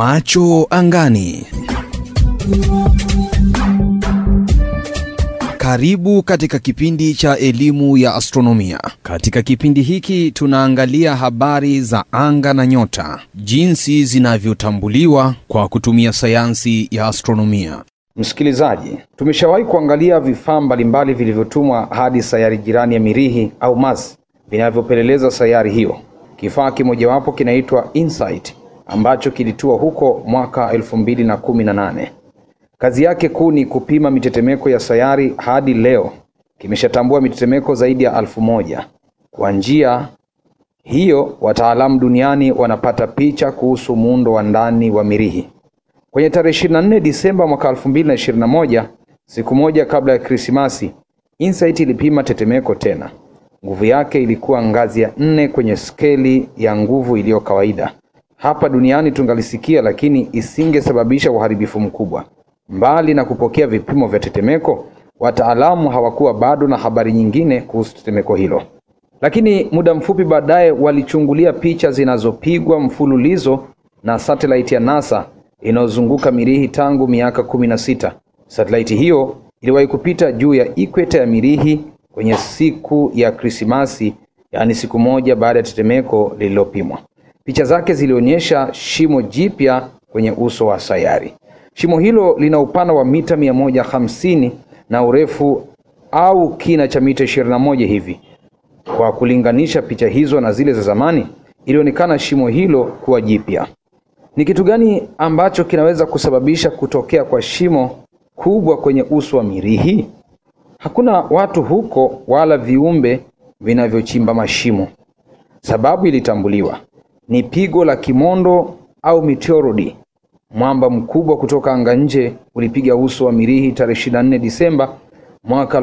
Macho angani. Karibu katika kipindi cha elimu ya astronomia. Katika kipindi hiki tunaangalia habari za anga na nyota, jinsi zinavyotambuliwa kwa kutumia sayansi ya astronomia. Msikilizaji, tumeshawahi kuangalia vifaa mbalimbali vilivyotumwa hadi sayari jirani ya Mirihi au Mars vinavyopeleleza sayari hiyo. Kifaa kimojawapo kinaitwa InSight ambacho kilitua huko mwaka 2018. Kazi yake kuu ni kupima mitetemeko ya sayari. Hadi leo kimeshatambua mitetemeko zaidi ya alfu moja. Kwa njia hiyo, wataalamu duniani wanapata picha kuhusu muundo wa ndani wa Mirihi. Kwenye tarehe 24 Disemba mwaka 2021, siku moja kabla ya Krismasi, InSight ilipima tetemeko tena. Nguvu yake ilikuwa ngazi ya nne kwenye skeli ya nguvu iliyo kawaida. Hapa duniani tungalisikia, lakini isingesababisha uharibifu mkubwa. Mbali na kupokea vipimo vya tetemeko, wataalamu hawakuwa bado na habari nyingine kuhusu tetemeko hilo. Lakini muda mfupi baadaye walichungulia picha zinazopigwa mfululizo na satellite ya NASA inayozunguka Mirihi tangu miaka kumi na sita. Satellite hiyo iliwahi kupita juu ya ikweta ya Mirihi kwenye siku ya Krismasi, yaani siku moja baada ya tetemeko lililopimwa. Picha zake zilionyesha shimo jipya kwenye uso wa sayari. Shimo hilo lina upana wa mita mia moja hamsini na urefu au kina cha mita ishirini na moja hivi. Kwa kulinganisha picha hizo na zile za zamani, ilionekana shimo hilo kuwa jipya. Ni kitu gani ambacho kinaweza kusababisha kutokea kwa shimo kubwa kwenye uso wa Mirihi? Hakuna watu huko wala viumbe vinavyochimba mashimo. Sababu ilitambuliwa ni pigo la kimondo au meteorodi. Mwamba mkubwa kutoka anga nje ulipiga uso wa Mirihi tarehe 24 Disemba mwaka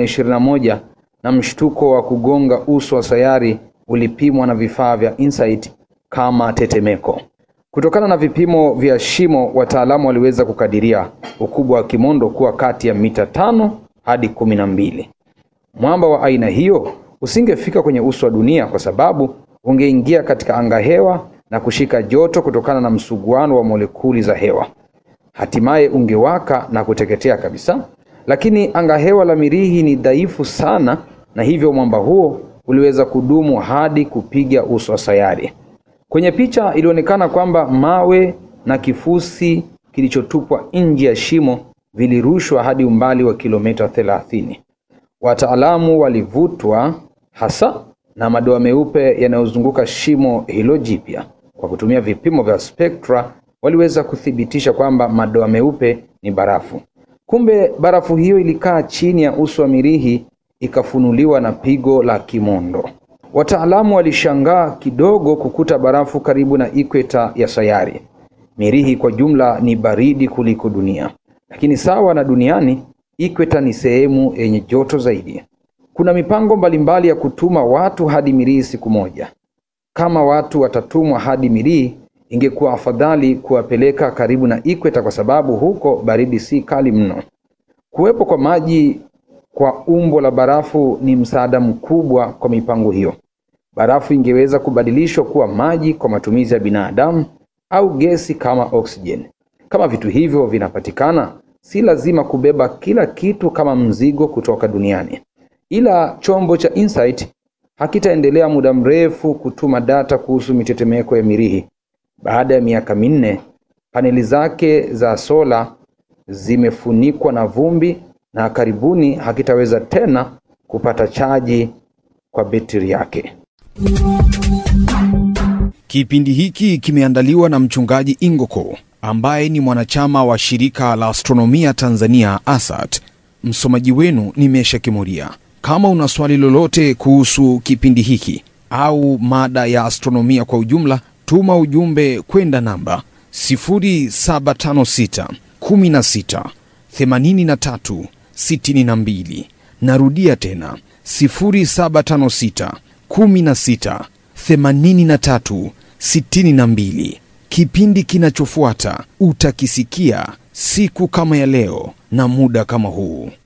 2021 na mshtuko wa kugonga uso wa sayari ulipimwa na vifaa vya InSight kama tetemeko. Kutokana na vipimo vya shimo, wataalamu waliweza kukadiria ukubwa wa kimondo kuwa kati ya mita tano hadi kumi na mbili. Mwamba wa aina hiyo usingefika kwenye uso wa dunia kwa sababu ungeingia katika anga hewa na kushika joto kutokana na msuguano wa molekuli za hewa, hatimaye ungewaka na kuteketea kabisa. Lakini anga hewa la Mirihi ni dhaifu sana, na hivyo mwamba huo uliweza kudumu hadi kupiga uso wa sayari. Kwenye picha ilionekana kwamba mawe na kifusi kilichotupwa nje ya shimo vilirushwa hadi umbali wa kilomita thelathini. Wataalamu walivutwa hasa na madoa meupe yanayozunguka shimo hilo jipya. Kwa kutumia vipimo vya spektra, waliweza kuthibitisha kwamba madoa meupe ni barafu. Kumbe barafu hiyo ilikaa chini ya uso wa Mirihi ikafunuliwa na pigo la kimondo. Wataalamu walishangaa kidogo kukuta barafu karibu na ikweta ya sayari. Mirihi kwa jumla ni baridi kuliko dunia, lakini sawa na duniani, ikweta ni sehemu yenye joto zaidi. Kuna mipango mbalimbali ya kutuma watu hadi Mirihi siku moja. Kama watu watatumwa hadi Mirihi, ingekuwa afadhali kuwapeleka karibu na ikweta, kwa sababu huko baridi si kali mno. Kuwepo kwa maji kwa umbo la barafu ni msaada mkubwa kwa mipango hiyo. Barafu ingeweza kubadilishwa kuwa maji kwa matumizi ya binadamu au gesi kama oksijeni. Kama vitu hivyo vinapatikana, si lazima kubeba kila kitu kama mzigo kutoka duniani. Ila chombo cha InSight hakitaendelea muda mrefu kutuma data kuhusu mitetemeko ya Mirihi. Baada ya miaka minne, paneli zake za sola zimefunikwa na vumbi na karibuni hakitaweza tena kupata chaji kwa betri yake. Kipindi hiki kimeandaliwa na mchungaji Ingoko ambaye ni mwanachama wa shirika la astronomia Tanzania ASAT. Msomaji wenu ni Mesha Kimuria. Kama una swali lolote kuhusu kipindi hiki au mada ya astronomia kwa ujumla, tuma ujumbe kwenda namba 0756 16 83 62. Narudia tena 0756 16 83 62. Kipindi kinachofuata utakisikia siku kama ya leo na muda kama huu.